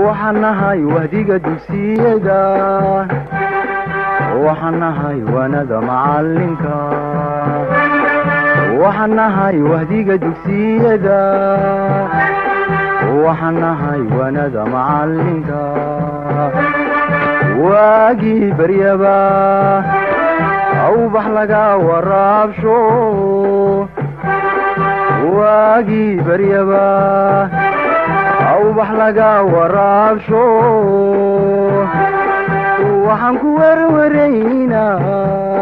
waxaan nahay wahdiga dugsiyada waxaan nahay waanada macalinka waxaan nahay wahdiga dugsiyada waxaan nahay waanada macalinka waagii baryaba awbax laga waraabsho waagii baryaba awbax laga waraabsho waxaan ku werwaraynaa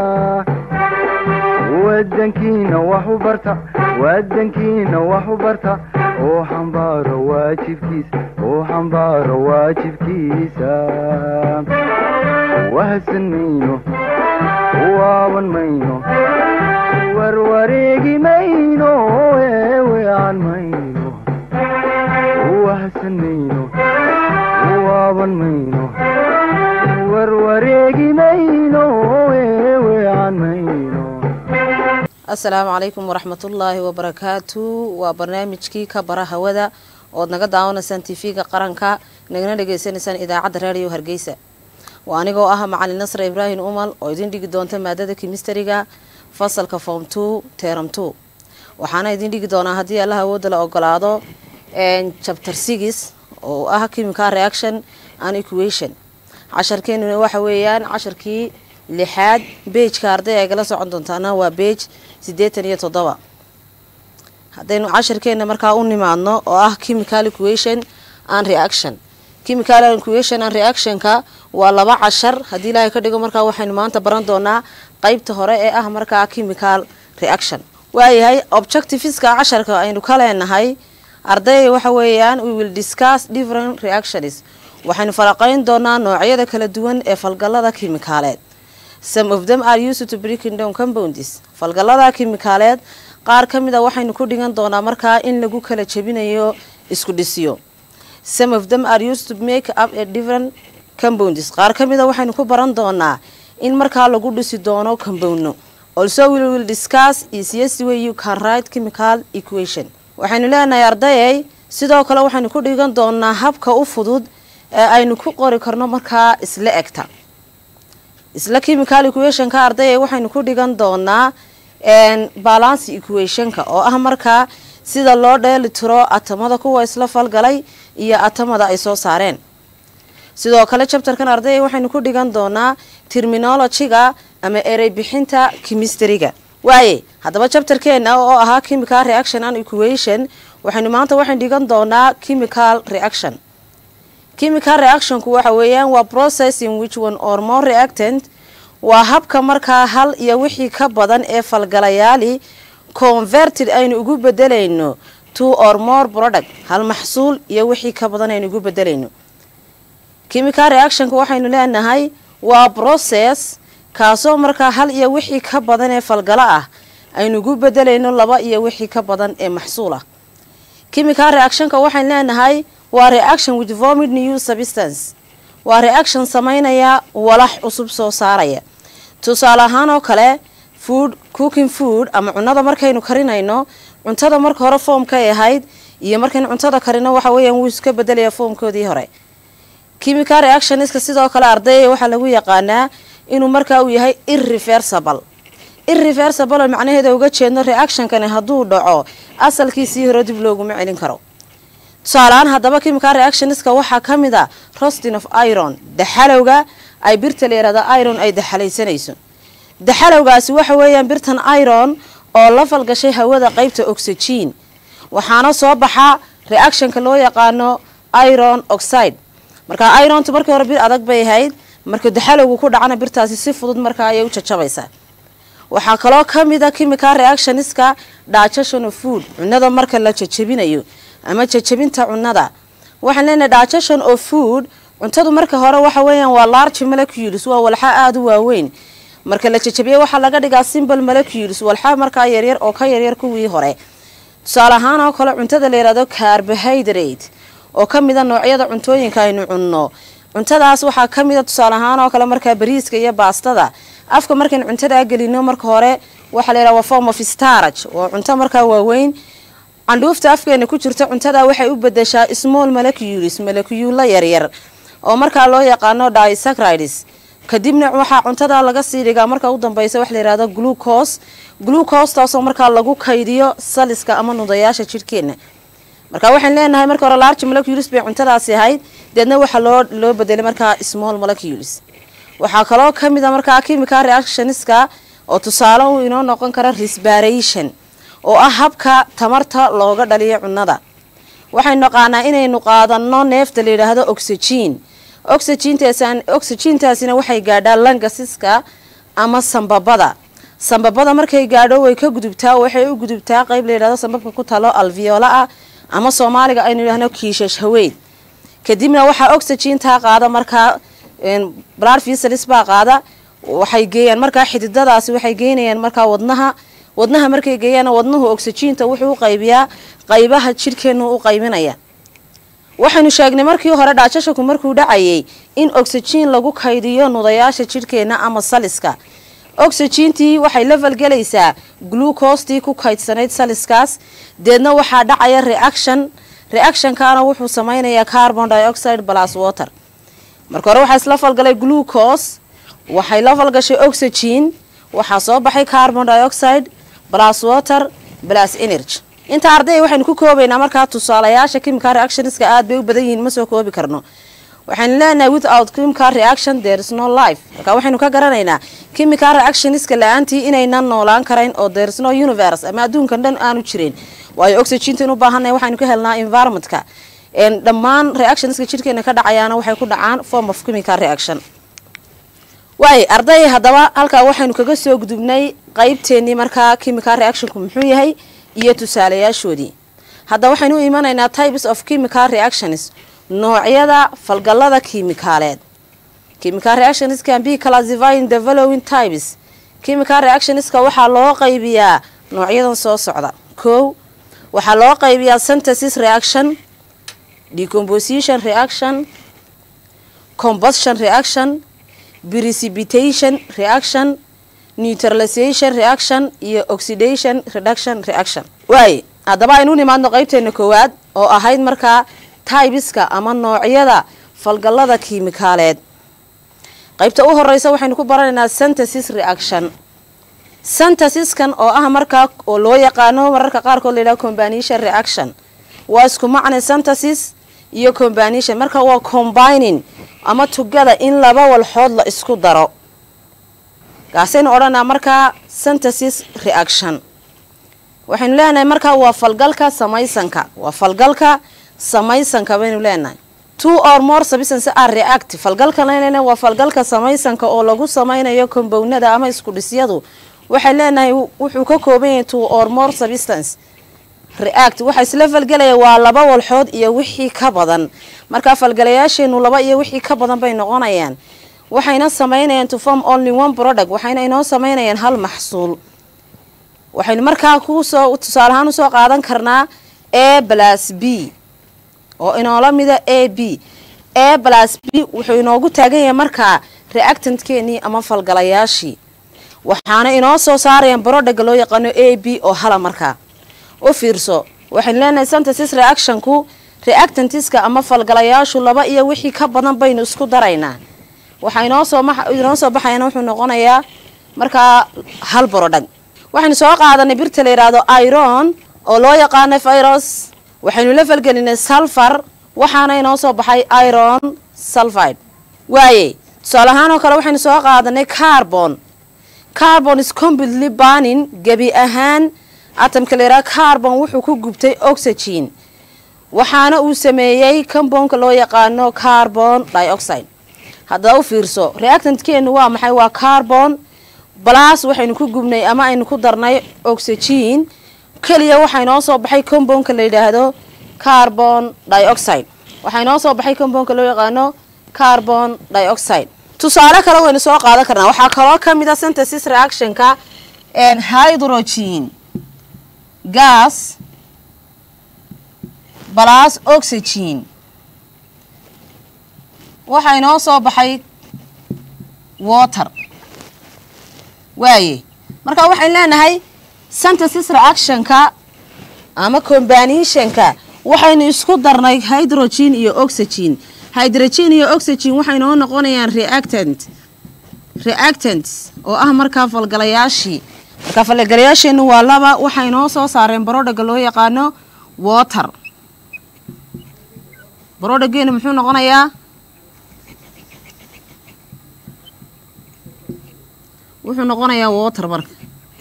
wadankiina wax u barta wadankiina wax u barta oo xambaaro waajibkiisa oo xambaaro waajibkiisa wahadsan mayno waaban mayno warwareegi mayno eewean mayno wahadsan mayno waaban mayno warwareegi mayno eewean mayno asalaamu calaykum waraxmatullaahi wabarakaatu waa barnaamijkii ka bara hawada ood naga daawanaysaan tv-ga qaranka nagana dhegaysanaysaan idaacadda raadiyo hargeysa waa anigoo ah macalin nasre ibraahim umal oo idin dhigi doonta maadada kimistariga fasalka form two teram two waxaana idin dhigi doonaa haddii allaha awoodda la ogolaado chapter six oo ah chemical reaction and equation casharkeenuna waxa weeyaan casharkii lixaad beejka arday ay gala socon doontaana waa beej siddeetan iyo toddoba haddaynu casharkeena markaa u nimaadno oo ah chemical equation and reaction chemical equation and reactionka waa laba cashar haddii ilaahay ka dhigo markaa waxaynu maanta baran doonaa qeybta hore ee ah markaa chemical reaction waayahay objectiveska casharka aynu ka leenahay ardayga waxa weeyaan we will discuss different reactions waxaynu faraqeyn doonaa noocyada kala duwan ee falgalada kimikaaleed some of them are used to breaking down compounds falgalada kimikaaleed qaar ka mid a waxaynu ku dhigan doonaa markaa in lagu kala jebinayo isku dhisyo some of them are used to make up a different compounds qaar ka mid a waxaynu ku baran doonaa in markaa lagu dhisi doono compoundno also we will discuss easiest way you can write chemical equation waxaynu leenahay ardayay sidoo kale waxaynu ku dhigan doonaa habka u fudud ee aynu ku qori karno markaa isla egta isla chemical equationka ardayay waxaynu ku dhigan doonaa balance equationka oo ah markaa sida loo dheeli tiro atamada kuwa isla falgalay iyo atamada ay soo saareen sidoo kale chapterkan ardayay waxaynu ku dhigan doonaa terminologyga ama erey bixinta chemistryga waaye haddaba chapterkeena oo ahaa chemical reaction and equation waxaynu maanta waxaynu dhigan doonaa chemical reaction chemical reactionku waxa weeyaan waa process in which one or more reactant waa habka markaa hal iyo wixii ka badan ee falgalayaali converted aynu ugu bedelayno two or more product hal maxsuul iyo wixii ka badan aynu ugu bedelayno chemical reactionka waxaynu leenahay waa process kaasoo markaa hal iyo wixii ka badan ee falgalo ah aynu ugu bedelayno laba iyo wixii ka badan ee maxsuul ah chemical reactionka waxaynu leenahay waa reaction with vomit new substance waa reaction sameynaya walax cusub soo saaraya tusaale ahaan oo kale food cooking food ama cunada markaynu karinayno cuntada marka hore foomkay ahayd iyo markaynu cuntada karino waxa weeyaan wuu iska bedelaya foomkoodii hore chemical reactionska sidoo kale ardayga waxaa lagu yaqaanaa inuu markaa uu yahay irreversible irreversible oo macnaheeda uga jeedno reactionkani hadduu dhaco asalkiisii hore dib looguma celin karo tusaaleaan haddaba chemical reactionska waxaa ka mid a rostin of iron daxalowga ay birta leerada iron ay daxalaysanayso daxalowgaasi waxa weeyaan birtan iron oo la falgashay hawada qeybta oxygen waxaana soo baxa reactionka loo yaqaano iron oxide marka irontu markii hore bir adag bay ahayd marka daxalowgu ku dhacana birtaasi si fudud markaa ayay u jajabaysaa waxaa kaloo ka mid a chemical reactionska digestion of food cunada marka la jajabinayo ama jajabinta cunada waxaan leenahay digestion of food cuntadu marka hore waxa weeyaan waa large molecules waa walxa aada u waaweyn marka la jajabiye waxaa laga dhigaa simple molecules walxa markaa yaryar oo ka yaryar kuwii hore tusaale ahaan oo kale cuntada la yihahdo carbohydrate oo ka mida noocyada cuntooyinka aynu cunno cuntadaas waxaa ka mida tusaale ahaan oo kale markaa bariiska iyo baastada afka markaynu cuntadaa gelino marka hore waxaa la yidhaha waa form of starage waa cunto markaa waaweyn candhuufta afkeena ku jirta cuntada waxay u bedeshaa small molecules molecula yaryar oo markaa loo yaqaano disacridis kadibna waxaa cuntada laga sii dhigaa marka u dambeysa wax layihahdo glucos glucostaasoo markaa lagu kaydiyo saliska ama nudayaasha jidhkeena marka waxaan leenahay marka hore large molecules bay cuntadaasi ahayd deedna waxaa loo loo bedelay markaa small molecules waxaa kaloo kamid a markaa chemical reactionska oo tusaale uu inoo noqon kara respiration oo ah habka tamarta looga dhaliyo cunada waxaynu naqaanaa inaynu qaadano neefta la yidhaahdo oxygen oxygentaasina waxay gaadhaa langasiska ama sambabada sambabada markay gaadho way ka gudubtaa waxay u gudubtaa qeyb layidhahdo sambabka ku talo alviola ah ama soomaaliga aynu yidhahno kiishash haweyd kadibna waxaa oxygentaa qaada markaa blood vessels baa qaada waxay geeyaan markaa xididadaasi waxay geynayaan markaa wadnaha wadnaha markay geeyaan wadnuhu oxygenta wuxuu u qaybiyaa qaybaha jidhkeenu u qaybinaya waxaynu sheegnay markii hore dhaajashaku markuu dhacayay in oxygen lagu kaydiyo nudayaasha jidhkeena ama saliska oxygentii waxay level gelaysaa glucostii ku kaydsanayd saliskaas deedna waxaa dhacaya reaction reactionkaana wuxuu sameynayaa carbon dioxide plus water marka hore waxaa isla falgalay glucos waxay la falgashay oxygen waxaa soo baxay carbon dioxide plus water plus energy inta arday waxaynu ku koobaynaa markaa tusaalayaasha chemical reactionska aad bay u badan yihiin ma soo koobi karno waxaynu leenahay without chemical reaction there is no life marka waxaynu ka garanaynaa chemical reactionska la-aantii inaynan noolaan karayn oo there is no universe ama adduunkan dhan aanu jirin waayo oxygentan u baahannahay waxaynu ka helnaa environmentka dhammaan reactionska jidhkeena ka dhacayaana waxay ku dhacaan form of chemical reaction waay arday haddaba halkaa waxaynu kaga soo gudubnay qeybteenii markaa chemical reactionku muxuu yahay iyo tusaalayaashoodii hadda waxaynu u imanaynaa types of chemical reactions noocyada falgalada kiimikaaleed chemical reactions can be classified in the following types chemical reactionska waxaa loo qaybiyaa noocyadan soo socda kow waxaa loo qaybiyaa synthesis reaction decomposition reaction combustion reaction precipitation reaction neutralization reaction iyo oxidation reduction reaction waaye haddaba aynu nimaadno qeybteena koowaad oo ahayd markaa tybiska ama noocyada falgalada kiimikaaleed qeybta u horeysa waxaynu ku baranaynaa synthesis reaction synthesiskan oo ah markaa oo loo yaqaano mararka qaarkood layidhaha combination reaction waa isku macna synthesis iyo combination marka waa combining ama tugada in laba walxood la isku daro kaasaynu odhanaa markaa synthesis reaction waxaynu leenahay markaa waa falgalka samaysanka waa falgalka samaysanka baynu leenahay two or more substance are react falgalka leenahay waa falgalka samaysanka oo lagu samaynayo kombownada ama isku dhisyadu waxay leenahay wuxuu ka kooban yahay two or more substance react waxa isla falgelaya waa laba walxood iyo wixii ka badan markaa falgalayaasheenu laba iyo wixii ka badan bay noqonayaan waxayna sameynayaan to form only one product waxayna inoo sameynayaan hal maxsuul waxaynu markaa kusoo tusaale ahaan usoo qaadan karnaa a plus b oo inoola mida a b a plus b wuxuu inoogu taagan yahay markaa reactantkeenii ama falgalayaashii waxaana inoo soo saarayaan brodhaga loo yaqaano a b oo hala markaa u fiirso waxaynu leenahay synthesis reactionku reactantiska ama falgalayaashu laba iyo wixii ka badan baynu isku daraynaa waxaa inoo soo inoo soo baxayana wuxuu noqonayaa markaa hal brodhag waxaynu soo qaadanay birta la yidhaahdo iron oo loo yaqaano virus waxaynu la falgelinay sulfar waxaana inoo soo baxay iron sulfide waaye tusaale ahaan oo kale waxaynu soo qaadanay carbon carbon is completely burning gebi ahaan atamka la yidhaha carbon wuxuu ku gubtay oxygen waxaana uu sameeyey compoundka loo yaqaano carbon dioxide haddaba u fiirso reactantkeenu waa maxay waa carbon balas waxaynu ku gubnay ama aynu ku darnay oxygen keliya waxaa inoo soo baxay compoundka la yidhaahdo carbon dioxide waxaa inoo soo baxay compoundka loo yaqaano carbon dioxide tusaale kale waynu soo qaadan karnaa waxaa kaloo ka mid a synthesis reactionka hydrogen gas balas oxygen waxaa inoo soo baxay water waaye marka waxaynu leenahay synthesis reactionka ama combinationka waxaynu isku darnay hydrogen iyo oxygen hydrogen iyo oxygen waxay noo noqonayaan reactant reactants oo ah markaa falgalayaashii markaa falgalayaasheenu waa laba waxay noo soo saareen barodhaga loo yaqaano water barodhageenu muxuu noqonayaa wuxuu noqonayaa water marka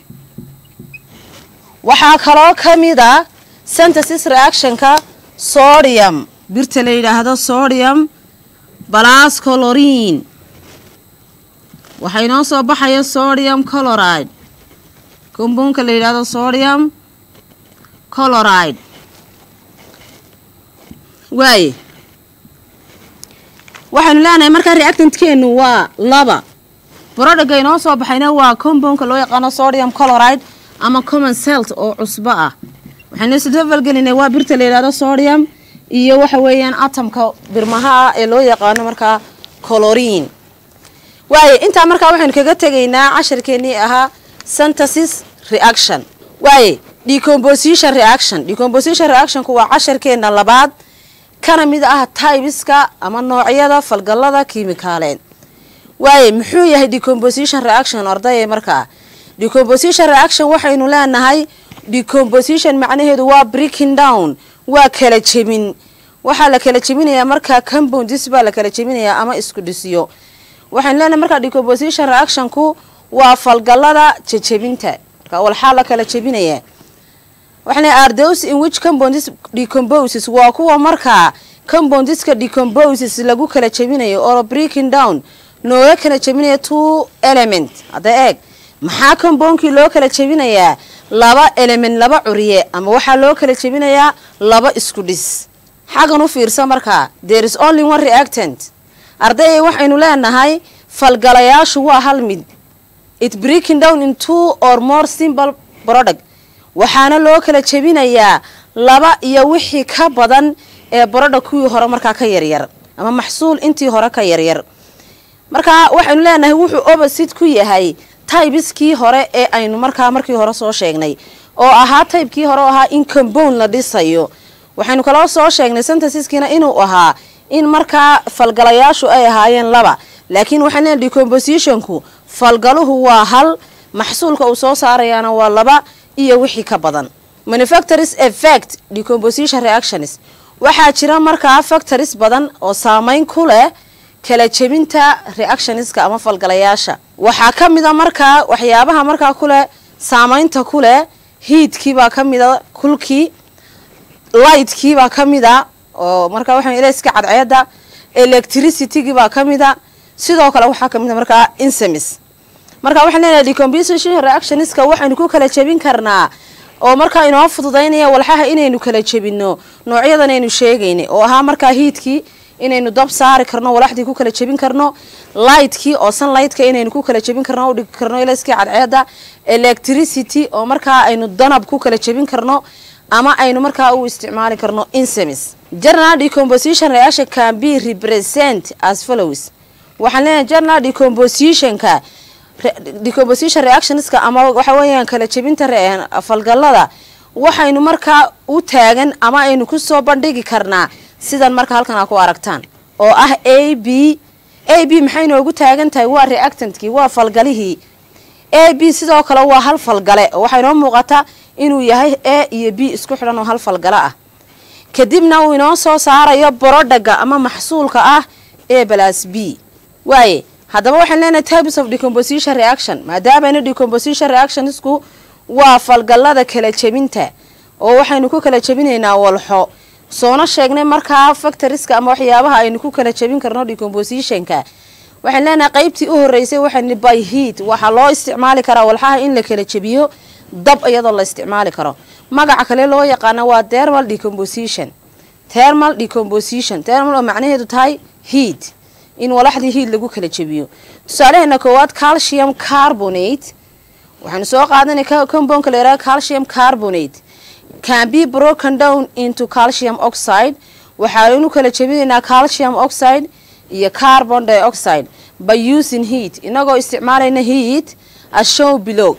waxaa kaloo ka mid a synthesis reactionka sodium birta la yidhaahdo sodium balas colorine waxaa inoo soo baxaya sodium coloride combounka la yidhaahdo sodium coloride waaye waxaynu leenahay markaa reactantkeenu waa laba barodhaga inoo soo baxayna waa combounka loo yaqaano sodium coloride ama common celt oo cusbo ah waxaynu isdabalgelinay waa birta la yidhahdo sodium iyo waxa weeyaan atomka birmaha ah ee loo yaqaano markaa colorine waaye intaa markaa waxaynu kaga tegaynaa casharkeenii ahaa synthesis reaction waaye decomposition reaction decomposition reactionku waa casharkeena labaad kana mid ah tybiska ama noocyada falgalada kiimikaaleed waaye muxuu yahay decomposition reaction ardayay markaa decomposition reaction waxaynu leenahay decomposition macnaheedu waa breaking down waa kala jebin waxaa la kala jebinayaa markaa compounds baa la kala jebinayaa ama isku dhisiyo waxaynu leenahay markaa decomposition reactionku waa falgalada jejebinta marka walxaa la kala jebinayaa waxaan are those in which compounds decomposes waa kuwa markaa compoundeska decomposes lagu kala jebinayo oo breaking down nooga kala jebinaya two element hadda eeg maxaa compoundkii loo kala jebinayaa laba element laba curiye ama waxaa loo kala jebinayaa laba isku dhis xaggan u fiirsa markaa there is only one reactant ardayay waxaynu leenahay falgalayaashu waa hal mid it breaking down in two or more simple product waxaana loo kala jebinayaa laba iyo wixii ka badan ee barodha kuwii hore markaa ka yaryar ama maxsuul intii hore ka yaryar markaa waxaynu leenahay wuxuu opposite ku yahay tybiskii hore ee aynu markaa markii hore soo sheegnay oo ahaa tybekii hore oo ahaa in compound la dhisayo waxaynu kaloo soo sheegnay synthesiskiina inuu ahaa in markaa falgalayaashu ay ahaayeen laba laakiin waxaan leenahay decompositionku falgaluhu waa hal maxsuulka uu soo saarayaana waa laba iyo wixii ka badan manufactures effect decomposition reactions waxaa jira markaa factories badan oo saameyn ku leh kala jebinta reactionska ama falgalayaasha waxaa ka mid a markaa waxyaabaha markaa kuleh saameynta ku leh hiidkiibaa ka mida kulkii lightkiibaa ka mida oo markaa waxaa ilayska cadceeda electricitygibaa ka mida sidoo kale waxaa ka mida markaa insemis marka waxaan leenahay decomposition reactionska waxaynu ku kala jebin karnaa oo markaa inoo fududaynaya walxaha inaynu kala jebino noocyadan aynu sheegaynay oo ahaa markaa hiidkii inaynu dab saari karno walaxdii ku kala jebin karno lightkii oo sunlightka inaynu ku kala jebin karno u dhigi karno ilayskii cadceeda electricity oo markaa aynu danab ku kala jebin karno ama aynu markaa u isticmaali karno insemis general decomposition reaction can be represent as follows waxaan leenahay general decompositionka decomposition reactionska ama waxa weeyaan kala jebinta falgalada waxaynu markaa u taagan ama aynu kusoo bandhigi karnaa sidan marka halkan aa ku aragtaan oo ah a b a b maxay noogu taagan tahay waa reactantkii waa falgalihii a b sidoo kale waa hal falgale oo waxaa inoo muuqata inuu yahay a iyo b isku xidhan oo hal falgale ah kadibna uu inoo soo saarayo borodhaga ama maxsuulka ah a balas b waaye haddaba waxaan leenahay types of decomposition reaction maadaamana decomposition reactionsku waa falgalada kala jebinta oo waxaynu ku kala jebinaynaa walxo soona sheegnay markaa factoriska ama waxyaabaha aynu ku kala jebin karno decompositionka waxaan leenahay qaybtii u horeysay waxaan by heat waxaa loo isticmaali karaa walxaha in la kala jebiyo dab iyadoo la isticmaali karo magaca kale loo yaqaana waa thermal decomposition thermal decomposition thermal oo macnaheedu tahay heat in walaxdii hiid lagu kala jebiyo tusaalaheena koowaad calcium carbonate waxaanu soo qaadanay compoundka la yaraha calcium carbonate can be broken down into calcium oxide waxaanu kala jebinaynaa calcium oxide iyo carbon dioxide by using heat inagoo isticmaalayna heat as show below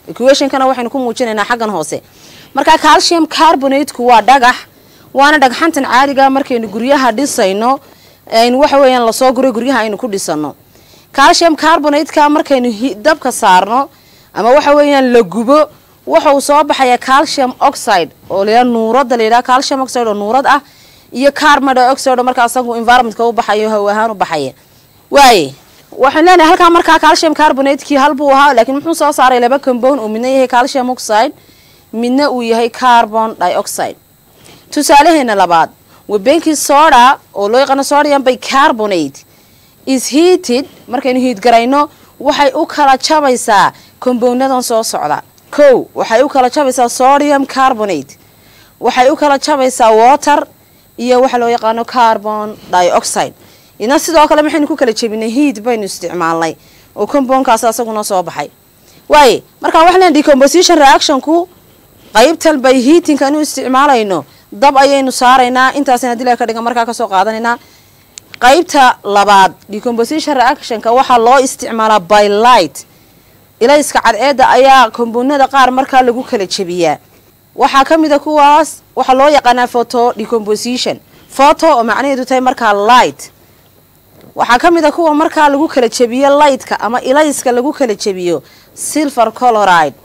equationkana waxaynu ku muujinaynaa xaggan hoose marka calcium carbonateku waa dhagax waana dhagxantan caadiga markaynu guryaha dhisayno aynu waxa weeyaan lasoo guray guryaha aynu ku dhisano calcium carbonateka markaynu dabka saarno ama waxa weeyaan la gubo waxa uu soo baxaya calcium oxide oo layidhaha nuurada layidhaha calcium oxide oo nuurad ah iyo carbon dioxide oo markaa asagu environmentka u baxayo haw ahaan u baxaya waaye waxaan leenahay halkaa markaa calcium carbonatekii hal buu ahaa laakiin muxuu soo saaray laba compound uu midna yahay calcium oxide midna uu yahay carbon dioxide tusaalaheena labaad wabenkii soda oo loo yaqaano sodium bicarbonate is heated markaynu hiid garayno waxay u kala jabaysaa compoundadan soo socda kow waxay u kala jabaysaa sodium carbonate waxay u kala jabaysaa water iyo waxa loo yaqaano carbon dioxide ina sidoo kale maxaynu ku kala jebinay hiid baynu isticmaalnay oo compoundkaas asaguna soo baxay waaye markaa waxaa len decomposition reactionku qaybtan bay heatingkan u isticmaalayno dab ayaynu saaraynaa intaasina dila ka dhigan markaa kasoo qaadanaynaa qaybta labaad decomposition reactionka waxaa loo isticmaalaa by light ilayska cadceeda ayaa compoundada qaar markaa lagu kala jebiyaa waxaa ka mid a kuwaas waxaa loo yaqaanaa photo decomposition photo oo macnaheedu tahay markaa light waxaa ka mid a kuwa markaa lagu kala jebiyo lightka ama ilayska lagu kala jebiyo silver coloride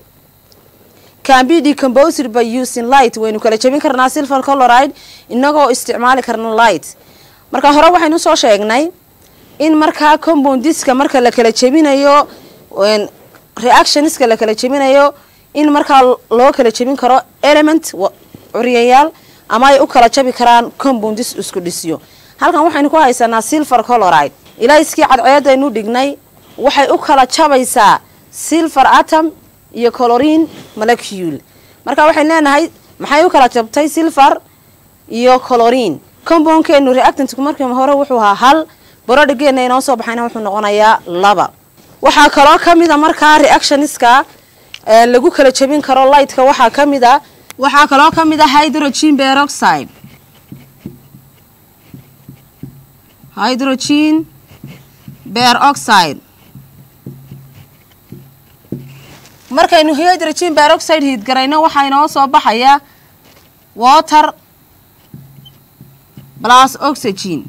can be decomposed by using light waynu kala jebin karnaa silver coloride inagoo isticmaali karna light marka hore waxaynu soo sheegnay in markaa compoundiska marka la kala jebinayo reactionska la kala jebinayo in markaa loo kala jebin karo element curyayaal ama ay u kala jabi karaan compoundis isku dhisyo halkan waxaynu ku haysanaa silver coloride ilayskii cadceedaynu dhignay waxay u kala jabaysaa silver atom iyo colorine molecule marka waxaynu leenahay maxay u kala jabtay silver iyo colorine compoundkeenu reactantku markii hore wuxuu ahaa hal borodhigeena inoo soo baxayna wuxuu noqonayaa laba waxaa kaloo ka mid a markaa reactioniska lagu kala jebin karo lightka waxaa ka mid a waxaa kaloo ka mid a hydrogen peroxide hydrogen peroxide markaynu hydrogen peroxide hiid garayno waxaa inoo soo baxaya water plus oxygen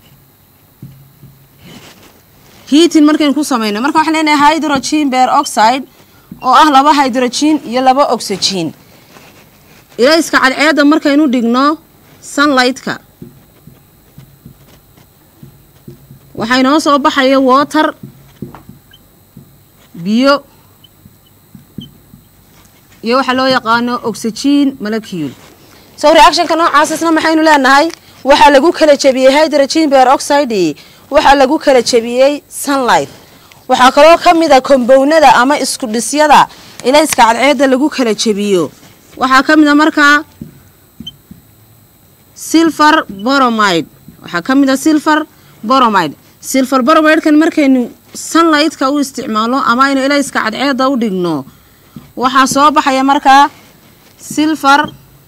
heating markaynu ku samayno marka waxaan leenahay hydrogen peroxide oo ah laba hydrogen iyo laba oxygen ilayska cadceedda markaynu dhigno sunlightka waxaa inoo soo baxaya water biyo iyo waxaa loo yaqaano oxygen molecule so reactionka noocaasisna maxaynu leenahay waxaa lagu kala jebiyey hydrogen peroxide waxaa lagu kala jebiyey sunlight waxaa kaloo ka mid a combownada ama isku dhisyada ilayska cadceedda lagu kala jebiyo waxaa ka mid a markaa silver boromide waxaa ka mid a silver boromide silver boromidkan markaynu sunlightka u isticmaalno ama aynu ilayska cadceedda u dhigno waxaa soo baxaya markaa silver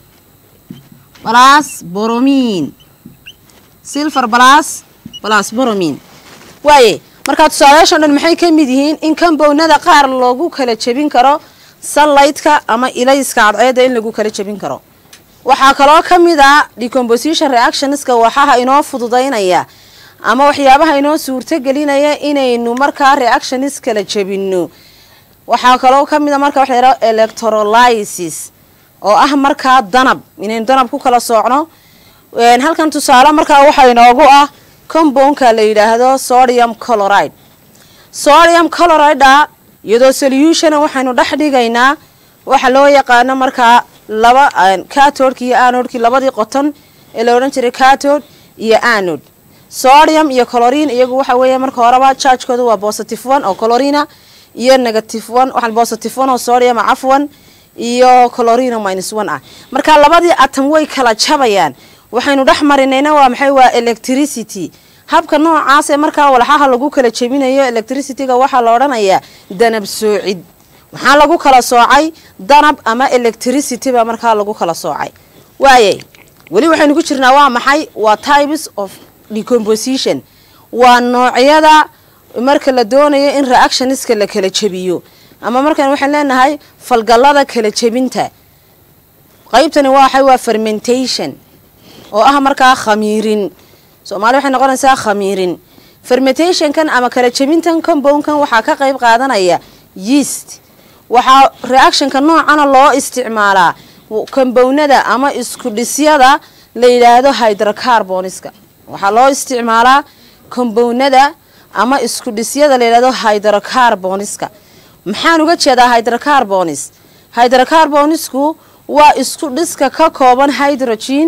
balas boromin silver balas balas boromin waaye markaa tusaalayaashan dhan maxay ka mid yihiin in combownada qaar loogu kala jebin karo sunlightka ama ilayska cadceedda in lagu kala jebin karo waxaa kaloo ka mid a decomposition reactionska waxaha inoo fududaynaya ama waxyaabaha inoo suurtogelinaya inaynu markaa reactionis kala jebino waxaa kaloo ka mid a marka waxa laydhaha electrolysis oo ah markaa danab inaynu danab ku kala soocno halkan tusaale markaa waxaa inoogu ah compoundka la yidhaahdo sodium coloride sodium coloride iyadoo solutiona waxaynu dhex dhigaynaa waxa loo yaqaano markaa laba catodki iyo anodki labadii qoton ee la odhan jiray catod iyo anod sodium iyo colorine iyagu waxa weeya marka horeba chargekooda waa positive one oo colorina iyo negative one waxaan positive one oo sodium cafwan iyo colorina minus one ah marka labadii atom way kala jabayaan waxaynu dhex marinayna waa maxay waa electricity habka noocaasee markaa walxaha lagu kala jebinayo electricityga waxaa la odhanayaa danab soocid maxaa lagu kala soocay danab ama electricity baa markaa lagu kala soocay waaye weli waxaynu ku jirnaa waa maxay waa types of decomposition waa noocyada marka la doonayo in reactioniska la kala jebiyo ama markan waxaan leenahay falgallada kala jebinta qaybtani waxay waa fermentation oo ah markaa khamiirin soomaali waxay noqonaysaa khamiirin fermentationkan ama kala jebintan compoundkan waxaa ka qayb qaadanaya yeast waxaa reactionka noocana loo isticmaalaa compownada ama isku dhisyada la yidhaahdo hydrocarboniska waxaa loo isticmaalaa compownada ama isku dhisyada la yidhahdo hydrocarboniska maxaan uga jeedaa hydrocarbonis hydrocarbonisku waa isku dhiska ka kooban hydrogen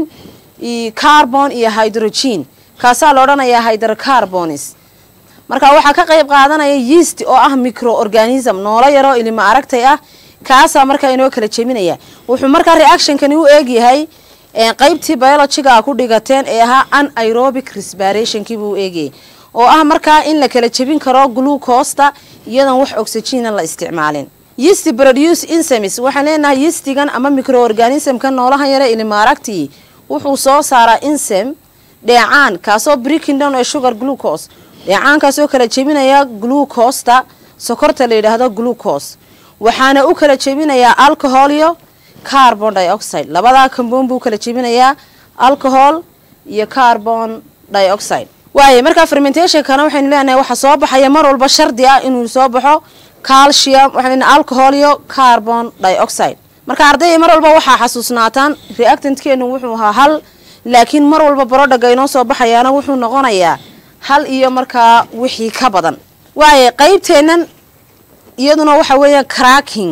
carbon iyo hydrogen kaasaa la odhanayaa hydrocarbonis marka waxaa ka qayb qaadanaya yeast oo ah microorganism noolo yaroo ilimo aragtay ah kaasaa markaa inoo kala jebinaya wuxuu markaa reactionkani u eegyahay qaybtii biologiga ku dhigateen ee ahaa anaerobic respirationkii buu u eegayay oo ah markaa in la kala jebin karo glucosta iyadoon wax oxygena la isticmaalin yeast produce insemis waxaan leenahay yeastigan ama microorganismka noolahan yare ilimo aragtii wuxuu soo saaraa insem dheecaan kaasoo brickingdon ee sugar glucose dheecaankaasoo kala jebinaya glucosta sokorta la yidhaahdo glucose waxaana u kala jebinayaa alcohol iyo carbon dioxide labadaa compound buu kala jebinayaa alcohol iyo carbon dioxide waaye markaa fermentationkana waxaynu leenahay waxaa soo baxaya mar walba shardi ah inuu soo baxo calcium waxaan leenahay alcohol iyo carbon dioxide marka ardayda mar walba waxaa xasuusnaataan reactantkeenu wuxuu ahaa hal laakiin mar walba barodhaga inoo soo baxayaana wuxuu noqonayaa hal iyo markaa wixii ka badan waaye qaybteennan iyaduna waxa weeyaan cracking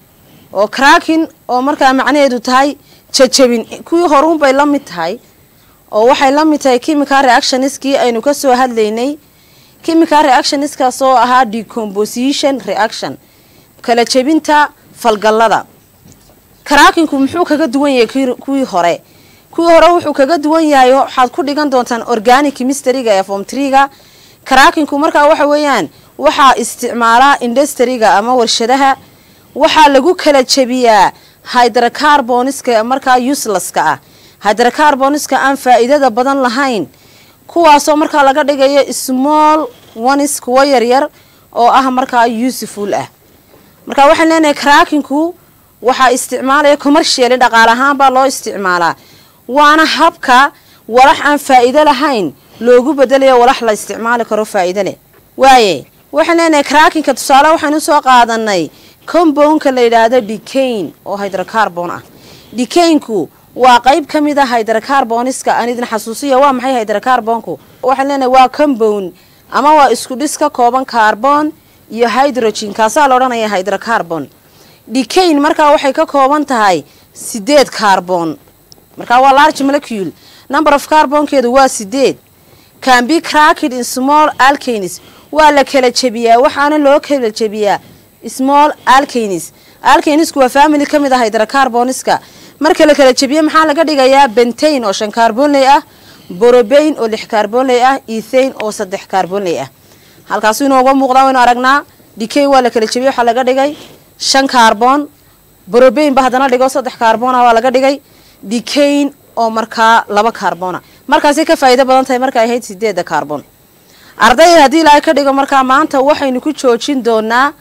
oo cracking oo markaa macnaheedu tahay jajabin kuwii horuunbay la mid tahay oo waxay la mid tahay chemical reactioniskii aynu ka soo hadlaynay chemical reactioniskaas oo ahaa decomposition reaction kala jebinta falgallada crackingku muxuu kaga duwan yahay kuwii hore kuwii hore wuxuu kaga duwan yahay waxaad ku dhigan doontaan organic chemistryga ee form treega crackingku markaa waxa weeyaan waxaa isticmaalaa industriga ama warshadaha waxaa lagu kala jebiyaa hydrocarboniska markaa uselesska ah hydrocarboniska aan faa'iidada badan lahayn kuwaasoo markaa laga dhigayo small ones kuwo yaryar oo ah markaa useful ah marka waxaan leenahay crackingku waxaa isticmaalaya commercially dhaqaale ahaan baa loo isticmaalaa waana habka walax aan faa'iido lahayn loogu bedelayo walax la isticmaali karo faa'iido leh waaye waxaan leenahay crackinka tusaale waxaynu soo qaadanay compoundka la yidhaahdo decain oo hydrocarbon ah decainku waa qayb ka mid a hydrocarboniska aan idin xasuusiya waa maxay hydrocarbonku waxaan leenahay waa compound ama waa isku dhis ka kooban carbon iyo hydrogen kaasaa la odhanaya hydrocarbon decain markaa waxay ka kooban tahay sideed carbon markaa waa large molecule number of carbonkeedu waa sideed can be cracked in small alkanis waa la kala jebiyaa waxaana loo kala jebiyaa small alkanis alkanisku waa family ka mid ah hydrocarboniska marka la kala jebiye maxaa laga dhigayaa bentain oo shan carbonley ah borobain oo lix carbonley ah ethane oo saddex carbonley ah halkaasu inooga muuqdaa waynu aragnaa decain waa la kala jebiye waxaa laga dhigay shan carbon borobain ba haddana dhigo saddex carbona waa laga dhigay decain oo markaa laba carbona markaasay ka faa'iido badan tahay markay ahayd sideedda carbon ardayda haddii ilaahay ka dhigo markaa maanta waxaynu ku joojin doonaa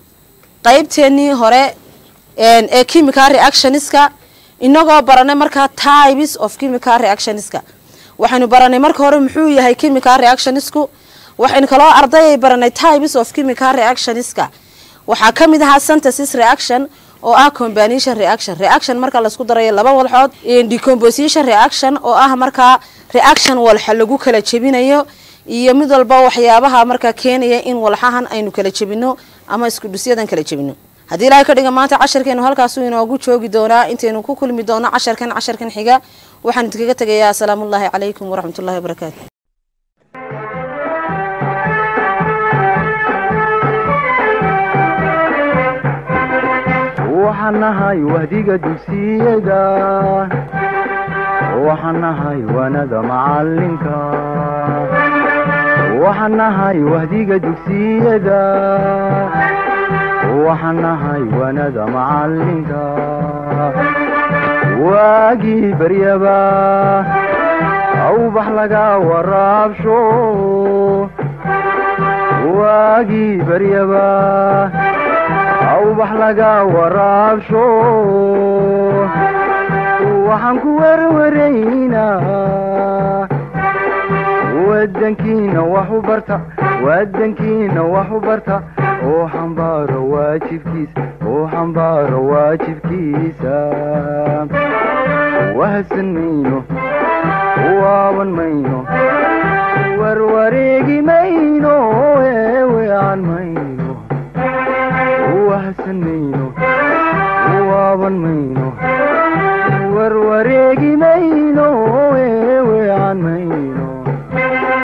qaybteennii hore ee chemical reactioniska inagoo baranay markaa types of chemical reactioniska waxaynu baranay marka hore muxuu yahay chemical reactionisku waxaynu kaloo ardayay baranay types of chemical reactioniska waxaa ka mid ahaa synthesis reaction oo ah combination reaction reaction marka laisku darayo laba walxood decomposition reaction oo ah markaa reaction walxa lagu kala jebinayo iyo mid walba waxyaabaha markaa keenaya in walxahan aynu kala jebino ama isku dhusyadan kala jebino haddii ilaahay ka dhiga maanta casharkeenu halkaasu inoogu joogi doonaa intaynu ku kulmi doono casharkan casharkan xiga waxaan idinkaga tegayaa asalaamullaahi calaykum waraxmatullahi wabarakaatu waxaan nahay wahdiga dugsiyada waxaan nahay wanada macalinka waxaan nahay wahdiga dugsiyada waxaan nahay wanada macalinka waagii baryaba awbax laga waraabsho waagii baryaba awbax laga waraabsho waxaan ku werwaraynaa wadankiina wax u barta wadankiina wax u barta oo xambaaro waajibkiisa oo xambaaro waajibkiisa wahadsan mayno waaban mayno warwareegi mayno eewean mayno wahadsan mayno